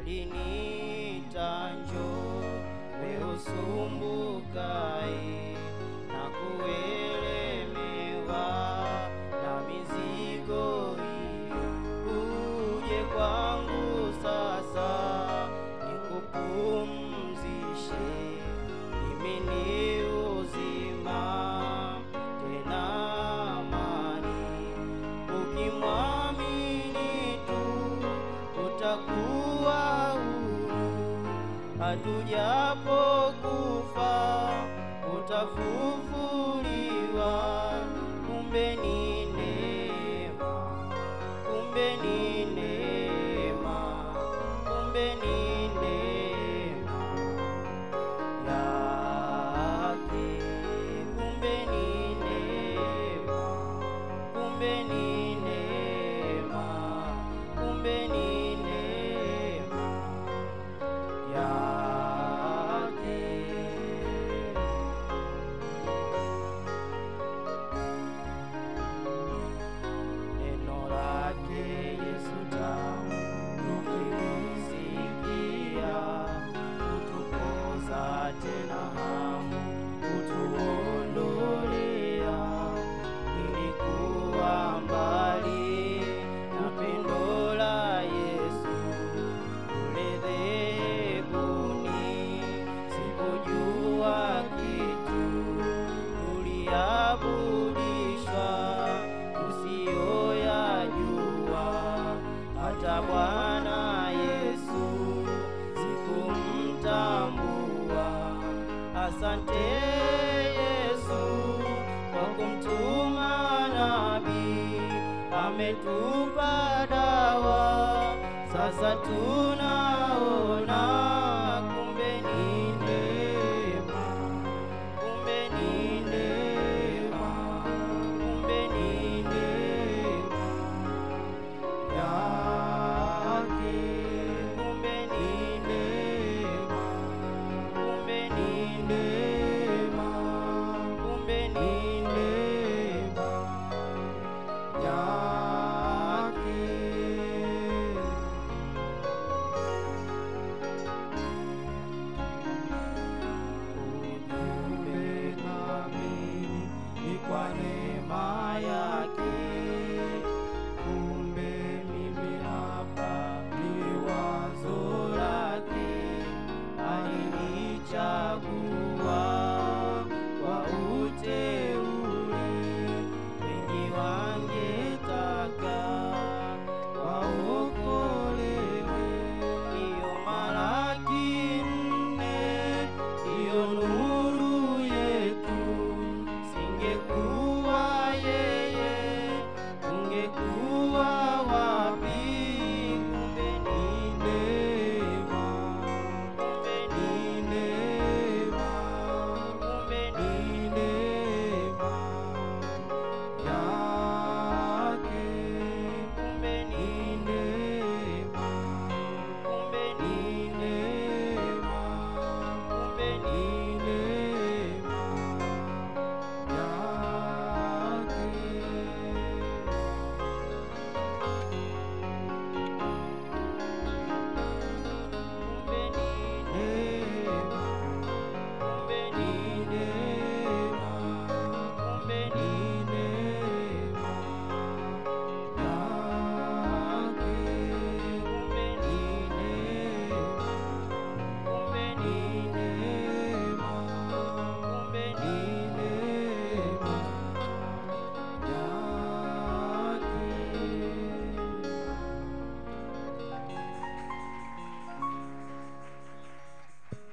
aliniita njoo, wewe usumbukaye na kuelemewa na mizigo hii, uje kwangu sasa nikupumzishe. Mimi ni uzima tena amani, ukimwamini tu utakuwa huru, hatujapokufa utafufuliwa. Kumbe ni neema, kumbe ni neema, kumbe ni neema yake, kumbe ni neema, kumbe ni neema, kumbe ni neema yake. Neno lake Yesu tamu, tukilisikia kutupoza tena hamu, kutuondolea. Nilikuwa mbali na pendo la Yesu kule dhehebuni, sikujua kitu, tuliabudishwa tusiyoyajua. Hata Bwana Yesu sikumtambua. Asante Yesu kwa kumtuma nabii, ametupa dawa, sasa tuna